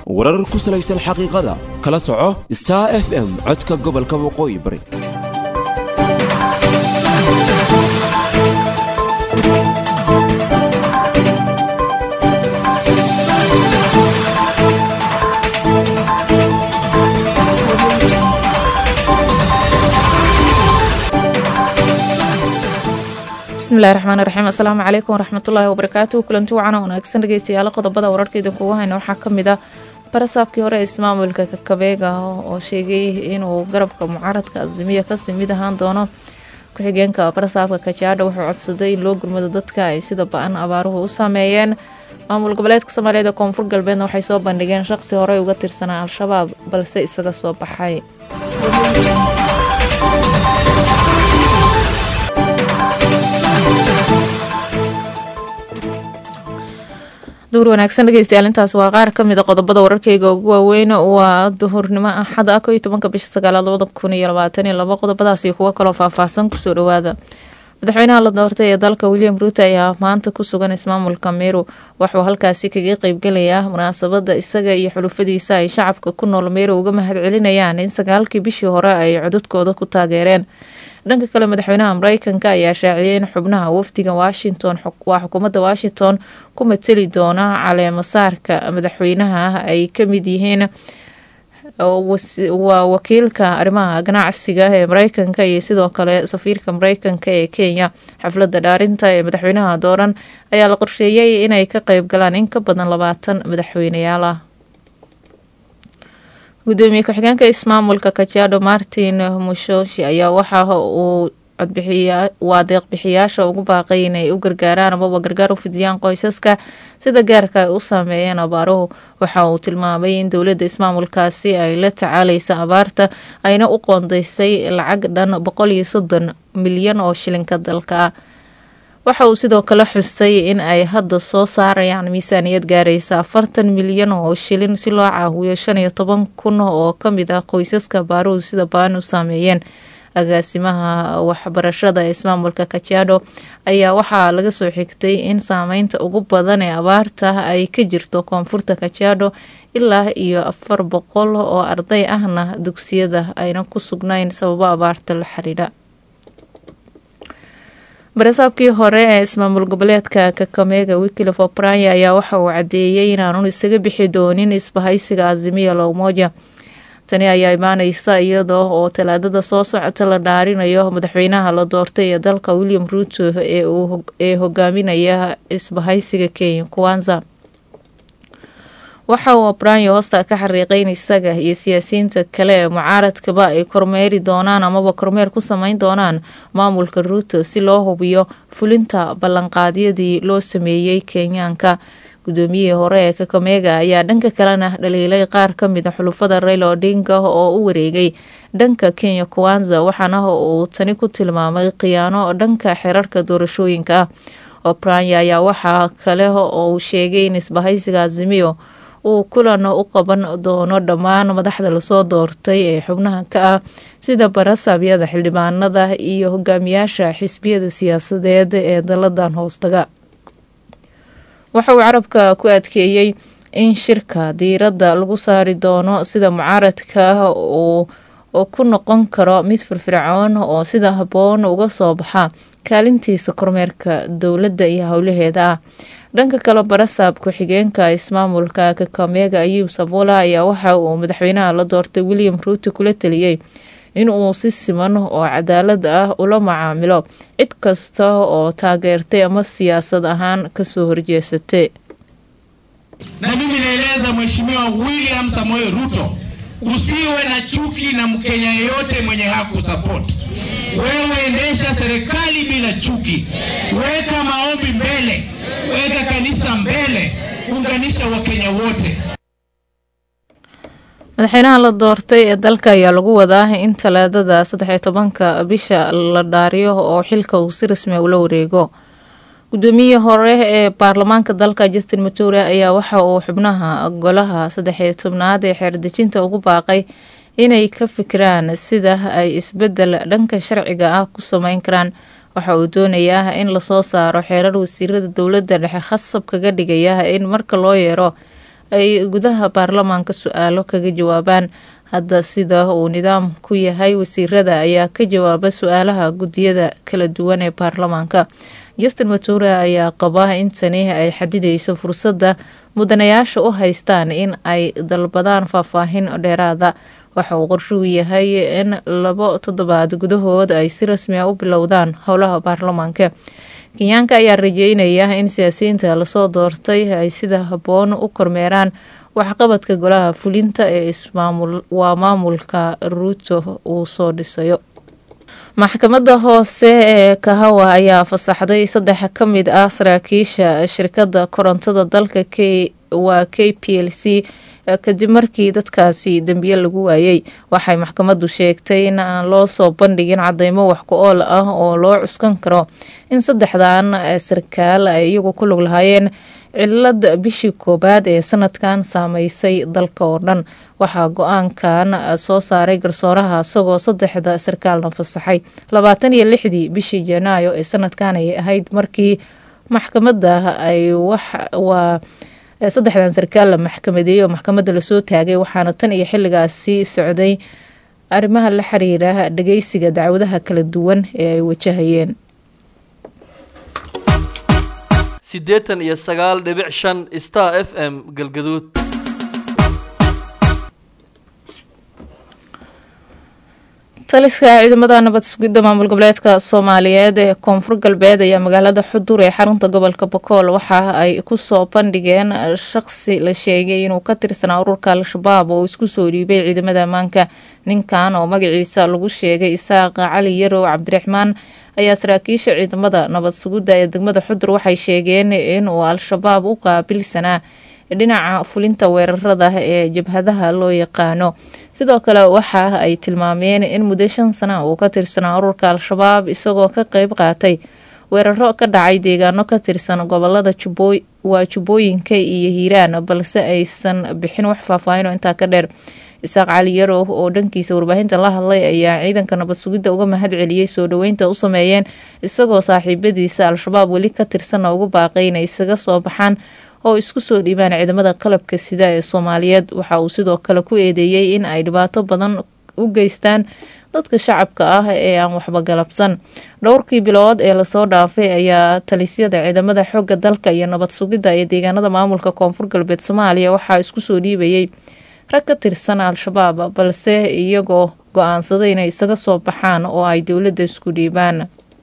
warar ku salaysan xaqiiqada kala soco star f m codka gobolka waqooyi bari bismillahi raxmaan raxiim assalaamu calaykum waraxmatullaahi wabarakaatu kulanti wacan oo wanaagsan dhegeystayaal qodobada wararka idinkugu hayna waxaa kamid ah barasaabkii hore ee ismaamulka kakabeega oo sheegay inuu garabka mucaaradka azimiya kasii mid ahaan doono ku-xigeenka barasaabka kajaadha wuxuu codsaday in loo gurmado dadka ay sida ba-an abaaruhu u saameeyeen maamul goboleedka soomaaliyeed ee koonfur galbeedna waxay soo bandhigeen shaqsi horey uga tirsanaa al-shabaab balse isaga soo baxay duur wanaagsan dhegeystayaal intaas waa qaar kamid a qodobada wararkeyga ugu waaweyn waa duhurnimo axad ah koiyo tobanka bisha sagaalaad labada kun iyo labaatan iyo labo qodobadaas iyo kuwo kaloo faahfaahsan kusoo dhawaada madaxweynaha la doortay ee dalka william ruuto ayaa maanta ku sugan ismaamulka meru waxuu halkaasi kaga qeybgalayaa munaasabada isaga iyo xulufadiisa ay shacabka ku nool meru uga mahad celinayaan in sagaalkii bishii hore ay codadkooda ku taageereen dhanka kale madaxweynaha mareykanka ayaa shaaciyay in xubnaha wafdiga washington waa xukuumadda washington ku mateli doona caleemasaarka madaxweynaha ay kamid yihiin waa wakiilka arrimaha ganacsiga ee mareykanka iyo sidoo kale safiirka mareykanka ee kenya xafladda dhaarinta ee madaxweynaha dooran ayaa la qorsheeyay inay ka qeyb galaan in ka badan labaatan madaxweyneyaal ah gudoomiye ku-xigeenka ismaamulka kajaadho martin mushoshi ayaa waxa uu waa deeqbixiyaasha ugu baaqay inay u gargaaraan amaba gargaar u fidiyaan qoysaska sida gaarka ay u saameeyeen abaaruhu waxa uu tilmaamay in dowladda ismaamulkaasi ay la tacaaleysa abaarta ayna u qoondeysay lacag dhan boqol iyo soddon milyan oo shilinka dalka ah waxa uu sidoo kale xusay in ay hadda soo saarayaan miisaaniyad gaaraysa afartan milyan oo shilin si loo caawiyo shan iyo toban kun oo kamid ah qoysaska baaruhu sida baan u saameeyeen agaasimaha waxbarashada ee ismaamulka kajaadho ayaa waxaa laga soo xigtay in saameynta ugu badan ee abaarta ay ka jirto koonfurta kajaadho ilaa iyo afar boqol oo arday ahna dugsiyada ayna ku sugnayn sababo abaarta la xiriidha barasaabkii hore ee ismaamul goboleedka kakameega wikilof obranya ayaa waxa uu cadeeyey inaanu isaga bixi doonin isbahaysiga azimiya lowmoja tani ayaa imaaneysa iyadoo oo talaadada soo socota la dhaarinayo madaxweynaha la doortay ee dalka william ruuto ee hogaaminaya isbahaysiga kenya kuwanza waxa uu obranyo hoosta ka xariiqay in isaga iyo siyaasiyiinta kale ee mucaaradkaba ay kormeeri doonaan amaba kormeer ku sameyn doonaan maamulka ruuto si loo hubiyo fulinta ballanqaadyadii loo sameeyey kenyaanka gudoomiyihii hore ee kakameega ayaa dhanka kalena dhaliilay qaar kamid a xulufada raila odinga oo u wareegay dhanka kenya kuwanza waxaana uu tani ku tilmaamay khiyaano dhanka xerarka doorashooyinka ah obranya ayaa waxaa kale oo uu sheegay in isbahaysiga azimiyo uu kulan u qaban doono dhammaan madaxda lasoo doortay ee xubnaha ka ah sida barasabyada xildhibaanada iyo hogaamiyaasha xisbiyada siyaasadeed ee daladan hoostaga waxa uu carabka ku adkeeyey in shirka diiradda lagu saari doono sida mucaaradka uu ku noqon karo mid firfircoon oo sida habboon uga soo baxa kaalintiisa kormeerka dowladda iyo howlaheeda ah dhanka kale barasaab ku-xigeenka ismaamulka kakameega ayuub sabola ayaa waxa uu madaxweynaha la doortay william ruuto kula taliyey in uu si siman oo cadaalad ah ula macaamilo cid kasta oo taageertay ama siyaasad ahaan kasoo horjeesatay na mimi naeleza mheshimiwa William Samoei Ruto usiwe na chuki na Mkenya yeyote mwenye hakusapoti wewe. Endesha serikali bila chuki, weka maombi mbele, weka kanisa mbele, unganisha Wakenya wote. madaxweynaha la doortay ee dalka ayaa lagu wadaa in talaadada saddexiyo tobanka bisha la dhaariyo oo xilka uu si rasmi ula wareego gudoomiyihii hore ee baarlamaanka dalka justin mature ayaa waxa uu xubnaha golaha saddexiyo tobnaad ee xeerdejinta ugu baaqay inay ka fikiraan sida ay isbedel dhanka sharciga ah ku sameyn karaan waxa uu doonayaa in lasoo saaro xeerar wasiirada dowladda dhexe khasab kaga dhigaya in marka loo yeero ay gudaha baarlamaanka su-aalo kaga jawaabaan hadda sida uu nidaam ku yahay wasiirada ayaa ka jawaaba su-aalaha guddiyada kala duwan ee baarlamaanka justin mature ayaa qaba in tani ay xadideyso fursadda mudanayaasha u haystaan in ay dalbadaan faahfaahin dheeraada waxa uu qorshuu yahay in labo toddobaad gudahood ay si rasmi a u bilowdaan howlaha baarlamaanka kenyaanka ayaa rajeynaya in siyaasiyiinta lasoo doortay ay sida habboon u kormeeraan waxqabadka golaha fulinta ee waa maamulka ruuto uu soo dhisayo maxkamadda hoose ee kahawa ayaa fasaxday saddex ka mid ah saraakiisha shirkadda korontada dalka k waa k p l c kadib markii dadkaasi dembiye lagu waayey waxay maxkamaddu sheegtay in aan loo soo bandhigin cadeymo wax ku ool ah oo loo cuskan karo in saddexdan sarkaal ay iyagu ku lug lahaayeen cilad bishii koobaad ee sanadkan saameysay dalka oo dhan waxaa go-aankan soo saaray garsooraha isagoo saddexda sarkaalna fasaxay labaatan iyo lixdii bishii janaayo ee sanadkan ay ahayd markii maxkamadda ay waa saddexdan sarkaal la maxkamadeeyey oo maxkamadda lasoo taagay waxaana tan iyo xilligaasi socday arrimaha la xiriira dhageysiga dacwadaha kala duwan ee ay wajahayeen siddeetan iyo sagaal dhibic shan star f m galgaduud taliska ciidamada nabad sugidda maamul goboleedka soomaaliyeed ee koonfur galbeed ayaa magaalada xudur ee xarunta gobolka bokool waxa ay kusoo bandhigeen shaqsi la sheegay inuu ka tirsanaa ururka al-shabaab oo isku soo dhiibay ciidamada ammaanka ninkan oo magaciisa lagu sheegay isaaq cali yarow cabdiraxmaan ayaa saraakiisha ciidamada nabad sugidda ee degmada xudur waxay sheegeen inuu al-shabaab u qaabilsanaa dhinaca fulinta weerarada ee jabhadaha loo yaqaano sidoo kale waxa ay tilmaameen in muddo shan sana uu ka tirsanaa ururka al-shabaab isagoo ka qeyb qaatay weeraro ka dhacay deegaano ka tirsan gobolada waa jubbooyinka iyo hiiraan balse aysan bixin wax faahfaahin oo intaa ka dheer isaaq cali yarow oo dhankiisa warbaahinta la hadlay ayaa ciidanka nabad sugidda uga mahad celiyey soo dhoweynta u sameeyeen isagoo saaxiibadiisa al-shabaab weli ka tirsanna ugu baaqay inay isaga soo baxaan oo isku soo dhiibaan ciidamada qalabka sida ee soomaaliyeed waxa uu sidoo kale ku eedeeyey in ay dhibaato badan u geystaan dadka shacabka ah ee aan waxba galabsan dhowrkii bilood ee lasoo dhaafay ayaa talisyada ciidamada xooga dalka iyo nabad sugidda ee deegaanada maamulka koonfur galbeed soomaaliya waxaa isku soo dhiibayay rag ka tirsan al-shabaab balse iyagoo go-aansaday inay isaga soo baxaan oo ay dowladda isku dhiibaan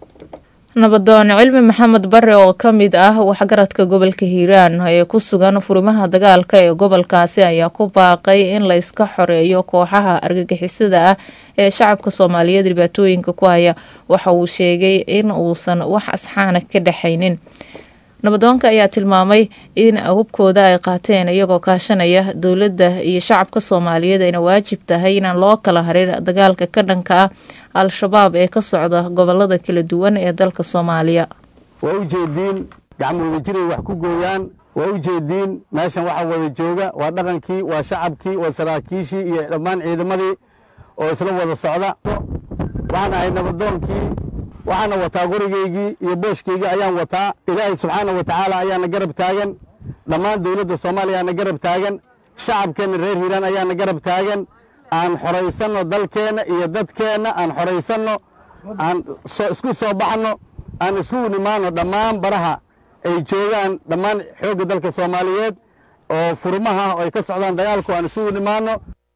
nabadoon cilmi maxamed bare oo ka mid ah waxgaradka gobolka hiiraan ee ku sugan furimaha dagaalka ee gobolkaasi ayaa ku baaqay in la iska xoreeyo kooxaha argagixisada ah ee shacabka soomaaliyeed dhibaatooyinka ku haya waxa uu sheegay in uusan wax asxaana ka dhexaynin nabadoonka ayaa tilmaamay in hubkooda ay qaateen iyagoo kaashanaya dowladda iyo shacabka soomaaliyeed ayna waajib tahay inaan loo kala harin dagaalka ka dhanka ah al-shabaab ee ka socda gobolada kala duwan ee dalka soomaaliya waa u jeediin gacmo wada jiray wax ku gooyaan waa u jeediin meeshan waxaa wada jooga waa dhaqankii waa shacabkii waa saraakiishii iyo dhammaan ciidamadii oo isla wada socda waxaan ahay nabadoonkii waxaana wataa qorigaygii iyo booshkaygii ayaan wataa ilaahay subxaana wa tacaala ayaana garab taagan dhammaan dowladda soomaaliya aana garab taagan shacabkeenna reer hiiraan ayaana garab taagan aan xoraysanno dalkeenna iyo dadkeenna aan xoraysanno aan isku soo baxanno aan isku nimaanno dhammaan baraha ay joogaan dhammaan xoogga dalka soomaaliyeed oo furmaha oo ay ka socdaan dagaalku aan isugu nimaanno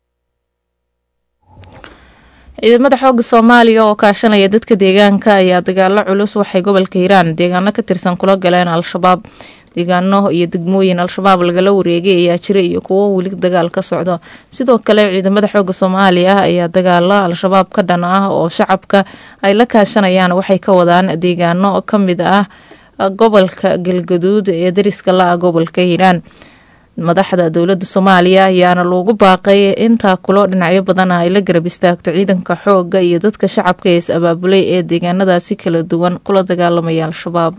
ciidamada xooga soomaaliya oo kaashanaya dadka deegaanka ayaa dagaalo culus waxay gobolka hiiraan deegaano ka tirsan kula galeen al-shabaab deegaano iyo degmooyin al-shabaab lagala wareegay ayaa jira iyo kuwo weli dagaal ka socdo sidoo kale ciidamada xooga soomaaliya ayaa dagaalo al-shabaab ka dhan ah oo shacabka ay la kaashanayaan waxay ka wadaan deegaano ka mid ah gobolka galgaduud ee dariska la-ah gobolka hiiraan madaxda dowladda soomaaliya ayaana loogu baaqay intaa kulo dhinacyo badan ay la garab istaagto ciidanka xooga iyo dadka shacabka ee is abaabulay ee deegaanadaasi kala duwan kula dagaalamaya al-shabaab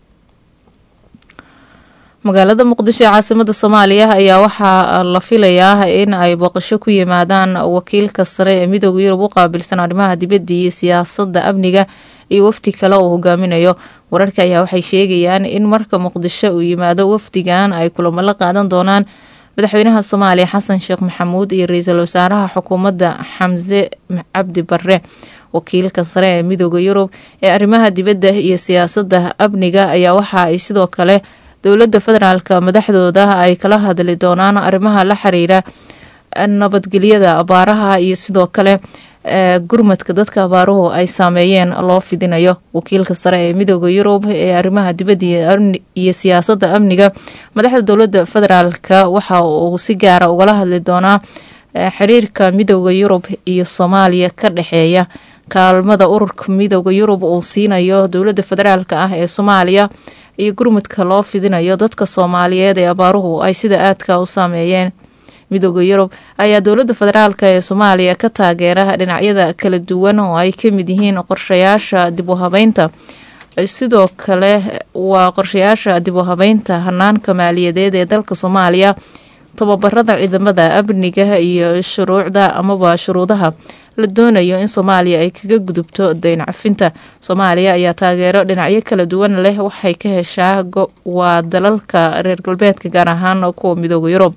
magaalada muqdisho ee caasimada soomaaliya ayaa waxaa la filayaa in ay booqasho ku yimaadaan wakiilka sare ee midooda yurub u qaabilsan arrimaha dibadda iyo siyaasadda amniga iyo wafdi kale oo hogaaminayo wararka ayaa waxay sheegayaan in marka muqdisho uu yimaado wafdigan ay kulamo la qaadan doonaan madaxweynaha soomaaliya xasan sheekh maxamuud iyo ra-iisul wasaaraha xukuumadda xamse cabdi bare wakiilka sare ee midooda yurub ee arrimaha dibadda iyo siyaasadda amniga ayaa waxa ay sidoo kale dowladda federaalka madaxdooda ay kala hadli doonaan arrimaha la xiriira nabadgelyada abaaraha iyo sidoo kale gurmadka dadka abaaruhu ay saameeyeen loo fidinayo wakiilka sare ee midooda yurub ee arrimaha dibadda iyo siyaasadda amniga madaxda dowladda federaalka waxa uu si gaara ugala hadli doonaa xiriirka midooda yurub iyo soomaaliya ka dhexeeya kaalmada ururka midooda yurub uu siinayo dowladda federaalk ah ee soomaaliya iyo gurmudka loo fidinayo dadka soomaaliyeed ee abaaruhu ay sida aadka u saameeyeen midooda yurub ayaa dowladda federaalk ee soomaaliya ka taageera dhinacyada kala duwan oo ay kamid yihiin qorshayaasha dib u habeynta sidoo kale waa qorshayaasha dib u habeynta hanaanka maaliyadeed ee dalka soomaaliya tababarada ciidamada amniga iyo shuruucda amaba shuruudaha la doonayo in soomaaliya ay kaga gudubto dayn cafinta soomaaliya ayaa taageero dhinacyo kala duwan leh waxay ka heshaa waa dalalka reer galbeedka gaar ahaan kuwa midooda yurub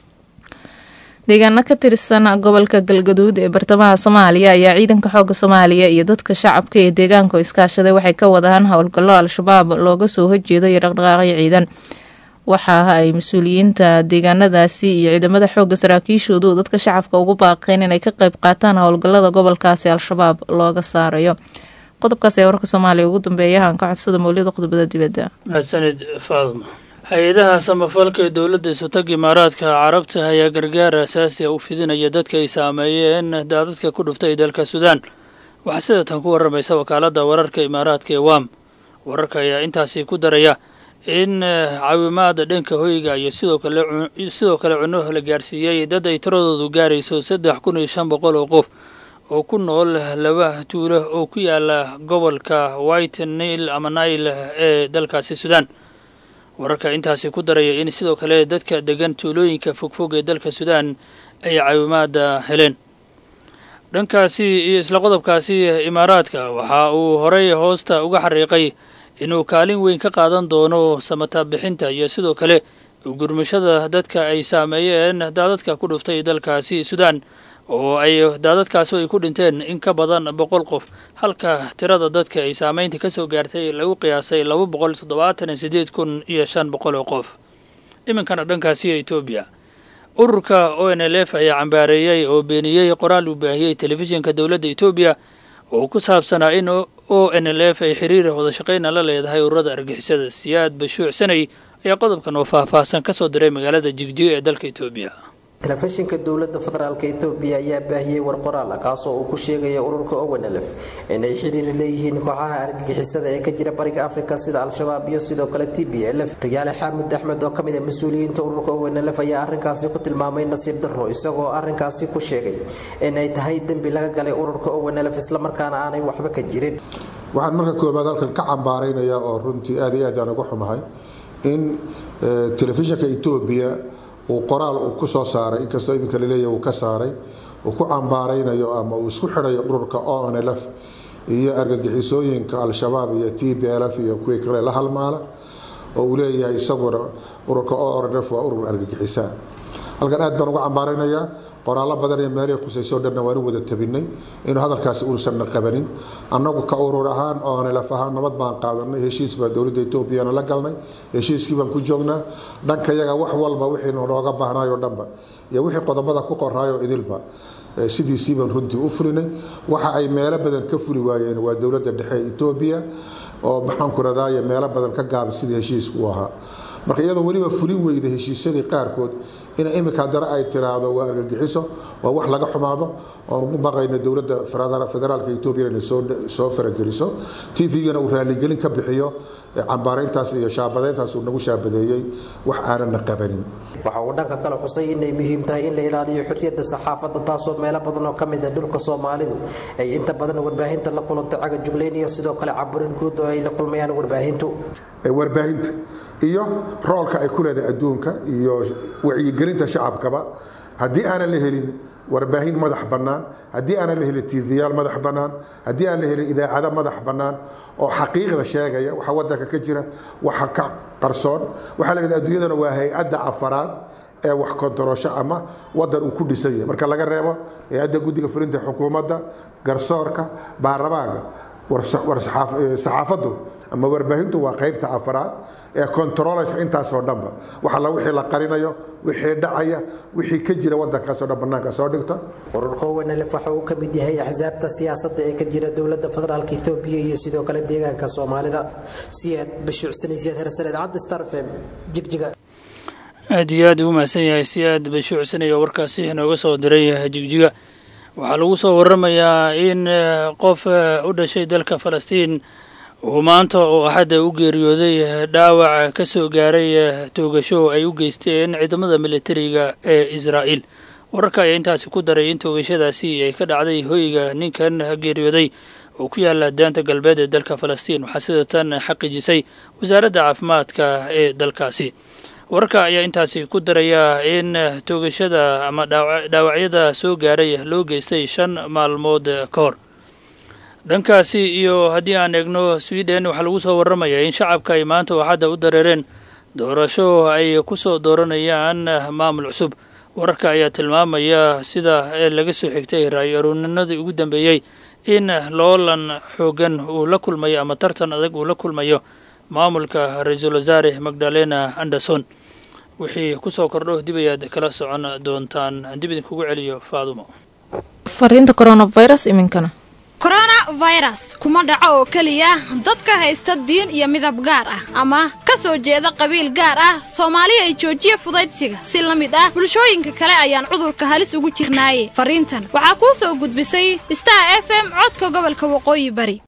deegaano ka tirsan gobolka galgaduud ee bartamaha soomaaliya ayaa ciidanka xooga soomaaliya iyo dadka shacabka ee deegaanka iskaashaday waxay ka wadaan howlgallo al-shabaab looga soo horjeedo iyo dhaqdhaqaaqyo ciidan waxa ay mas-uuliyiinta deegaanadaasi iyo ciidamada xooga saraakiishoodu dadka shacabka ugu baaqeen inay ka qeyb qaataan howlgalada gobolkaasi al-shabaab looga saarayo qodobkaas ayaa warka soomaaliya ugu dambeeya aan ka codsada mawlida qodobada dibadda mahadsanid faadma hay-adaha samafalka ee dowladda isutag imaaraadka carabta ayaa gargaar asaasiya u fidinaya dadka ay saameeyeen daadadka ku dhuftay dalka suudaan waxaa sida tan ku warramaysa wakaaladda wararka imaaraadka ee wam wararka ayaa intaasi ku daraya in caawimaada dhanka hoyga iyo sidoo kale sidoo kale cunno la gaarsiiyey dad ay tiradoodu gaarayso saddex kun iyo shan boqol oo qof oo ku nool laba tuulo oo ku yaala gobolka white nail ama nail ee dalkaasi suudaan wararka intaasi ku daraya in sidoo kale dadka degan tuulooyinka fogfog ee dalka suudaan ay caawimaada heleen dhankaasi iyo isla qodobkaasi imaaraadka waxa uu horey hoosta uga xariiqay inuu kaalin weyn ka qaadan doono samata bixinta iyo sidoo kale gurmashada dadka ay saameeyeen daadadka ku dhuftay dalkaasi suudaan oo ay daadadkaasi ay ku dhinteen in ka badan boqol qof halka tirada dadka ay saameynta ka soo gaartay lagu qiyaasay laba boqol toddobaatan iyo siddeed kun iyo shan boqol oo qof iminkana dhankaasi etoobiya ururka o n l f ayaa cambaareeyey oo beeniyey qoraal uu baahiyey telefishinka dowladda etoobiya oo ku saabsanaa in o n l f ay xiriir wada shaqayna la leedahay ururada argixisada siyaad bashuuc sanay ayaa qodobkan oo faahfaahsan ka soo diray magaalada jigjiga ee dalka etoobiya telefishinka dowladda federaalk etoobiya ayaa baahiyey war qoraal ah kaasoo uu ku sheegaya ururka owenelef inay xiriir leeyihiin kooxaha argagixisada ee ka jira bariga afrika sida al-shabaab iyo sidoo kale t b lf riyaale xaamud axmed oo kamid a mas-uuliyiinta ururka owenelef ayaa arrinkaasi ku tilmaamay nasiib darro isagoo arrinkaasi ku sheegay inay tahay dembi laga galay ururka owenelef islamarkaana aanay waxba ka jirin waxaan marka koobaad halkan ka cambaaraynayaa oo runtii aad iyo aad aan uga xumahay in telefishinka etoobiya uu qoraal uu ku soo saaray inkastoo iminka laleeyahy uu ka saaray uu ku cambaaraynayo ama uu isku xidhayo ururka onlf iyo argagixisooyinka al-shabaab iyo t b lf iyo kuwii kale la halmaala oo uu leeyahay isaguna ururka onlf waa urur argagixisaa halkan aad baan uga cambaaraynayaa qoraallo badan ee meelihii khusaysoo dhanna waan u wada tabinay inuu hadalkaasi uusanna qabanin annagu ka urur ahaan oonelaf ahaan nabad baan qaadanay heshiis baa dowladda etoobiyana la galnay heshiiskii baan ku joognaa dhanka yaga wax walba wixii nooga baahnayo dhanba iyo wixii qodobada ku qoraayo idilba sidiisii baan runtii u fulinay waxa ay meelo badan ka fuli waayeen waa dowladda dhexe ee etoobiya oo maxaanku radaaye meelo badan ka gaabay sidii heshiisku u ahaa marka iyadoo weliba fulin weyda heshiisyadii qaarkood in imika haddana ay tiraahdo waa argagixiso waa wax laga xumaado oon ugu baqayna dowladda federaalka etoobiya inay soo farageliso tvgana uu raaligelin ka bixiyo cambaarayntaas iyo shaabadeyntaas uu nagu shaabadeeyey wax aanana qabanin waxa uu dhanka kale xusay inay muhiim tahay in la ilaaliyo xorriyadda saxaafadda taasoo meelo badan oo ka mid ah dhulka soomaalidu ay inta badan warbaahinta la kulanta caga juglayn iyo sidoo kale caburin guud oo ay la kulmayaan warbaahintu warbaahinta iyo roolka ay ku leedahay adduunka iyo wacyigelinta shacabkaba haddii aanan la helin warbaahin madax bannaan haddii aanan la helin tviyaal madax bannaan haddii aan la helin idaacado madax bannaan oo xaqiiqda sheegaya waxa wadanka ka jira waxa ka qarsoon waxaa la yidhahda adduunyadana waa hay-adda afaraad ee wax kontaroosho ama wadan uu ku dhisan yahay marka laga reebo hay-adda guddiga fulinta xukuumadda garsoorka baarlamaanka saxaafaddu ama warbaahintu waa qaybta afaraad ee kontarooleysa intaasoo dhanba waxalla wixii la qarinayo wixii dhacaya wixii ka jira wadankaasoo dhan bannaanka soo dhigto ururka owenelef waxa uu ka mid yahay axsaabta siyaasadda ee ka jira dowladda federaalka etoobiya iyo sidoo kale deegaanka soomaalida siyaad bashuucsanaysiyaad hersar idaacadda star fm jigjiga aad iyo aad ugu mahadsan yahay si aad bashuucsanaya warkaasi inooga soo diray jigjiga waxaa lagu soo waramayaa in qof u dhashay dalka falastiin uu maanta oo axadda u geeriyooday dhaawac ka soo gaaray toogasho ay u geysteen ciidamada militariga ee israa'iil wararka ayaa intaasi ku daray in toogashadaasi ay ka dhacday hoyga ninkan geeriyooday oo ku yaala daanta galbeed ee dalka falastiin waxaa sida tan xaqiijisay wasaaradda caafimaadka ee dalkaasi wararka ayaa intaasi ku daraya in toogashada ama dhaawacyada soo gaaray loo geystay shan maalmood ka hor dhankaasi iyo haddii aan eegno sweden waxaa lagu soo waramayaa in shacabka ay maanta waxadda u dareereen doorasho ay ku soo dooranayaan maamul cusub wararka ayaa tilmaamaya sida laga soo xigtay raayo aruuninadii ugu dambeeyey in loolan xoogan uu la kulmayo ama tartan adag uu la kulmayo maamulka ra-iisul wasaare magdalena anderson wixii ku soo kordho dib ayaad kala socon doontaan dib idinkugu celiyo faadumo fariinta coronavirus iminkana coronavirus kuma dhaco oo keliya dadka haysta diin iyo midab gaar ah ama ka soo jeeda qabiil gaar ah soomaaliya ay joojiya fudaydsiga si la mid ah bulshooyinka kale ayaan cudurka halis ugu jirnaaye fariintan waxaa kuu soo gudbisay star f m codka gobolka waqooyi bari